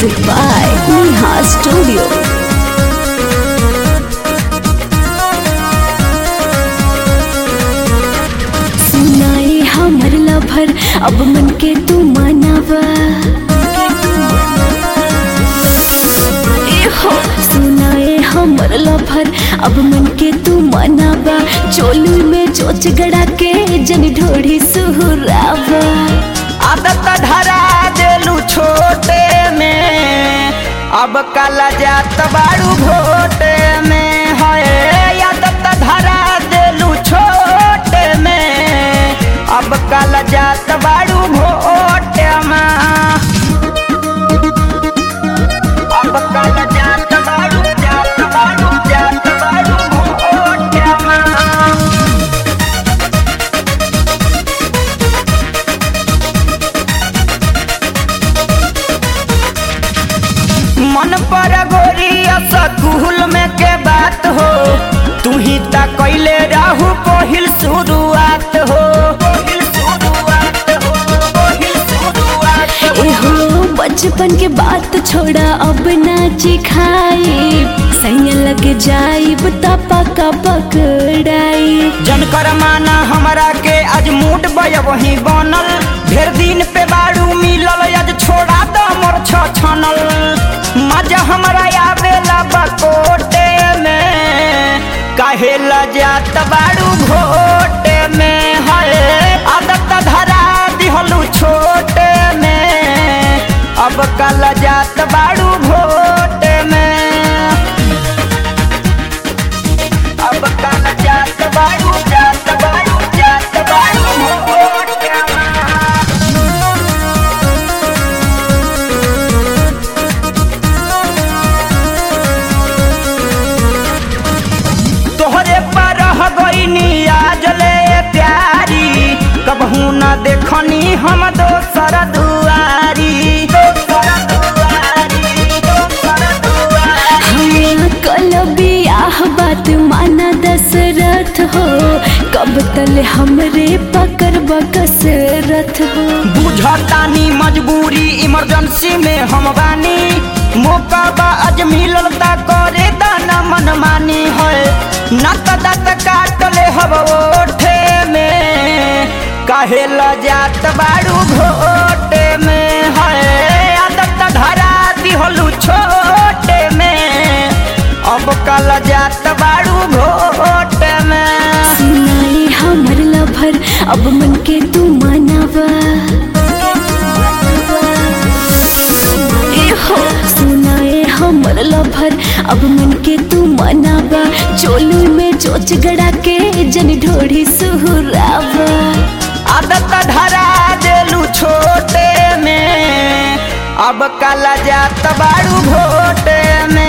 Music by Neha Studio. सुनाए हमर lover अब मन के तू मनावा एहो सुनाए हमर लभर अब मन के तू मनावा चोली में चोच गड़ा के जन ढोड़ी सुहुरावा आदत धरा देलू छोटे में अब काला जात बाड़ू घोटे में है आदत धरा देलू छोटे में अब काला जात बाड़ू घोटे में अब काला जात बाड़ू जात बाड़ू जात बाड़ू घोटे में मन पर गोरी स्कूल में के बात हो तू ही त कैले रहू पहिल शुरुआत हो पहिल शुरुआत हो पहिल शुरुआत हो एहो बचपन के बात छोड़ा अब नाची खाई सैया लग जाई बता पका पकड़ाई जनकर माना हमरा के आज मूड बय वही बनल ढेर दिन पे बाड़ू मिलल आज छोड़ा द मोर छ छनल मजा हमरा आवेला बकोटे में काहे लजात बाड़ू घोटे में हरे आदत धरा दिहलू छोटे में अब कल जात बाड़ू घोटे में अब काला जात बाड़ू जात बाड़ू जात बाड़ू घोटे में तोहरे पर रह गईनी आज ले प्यारी कबहू न देखनी हम दोसर दुआरी दोसर दुआरी दोसर दुआरी हाँ, कल बियाह बात माना दशरथ हो कब तल हमरे पकड़ बकसरथ हो बुझतानी मजबूरी इमरजेंसी में हम बानी मौका बा आज मिलल ता करे दाना मनमानी है नत दत काट ले हब ओठे में काहे ल जात बाड़ू घोटे में है आदत धरा दिहलू छोटे में अब कल जात बाड़ू घोटे में सुनाए हमर लभर अब मन के तू मनावा एहो सुनाए हमर लभर अब मन के तू मनावा चोली में चोच गड़ा के जन ढोड़ी सुहुरावा आदत धरा देलू छोटे में अब काला जात बाड़ू घोटे में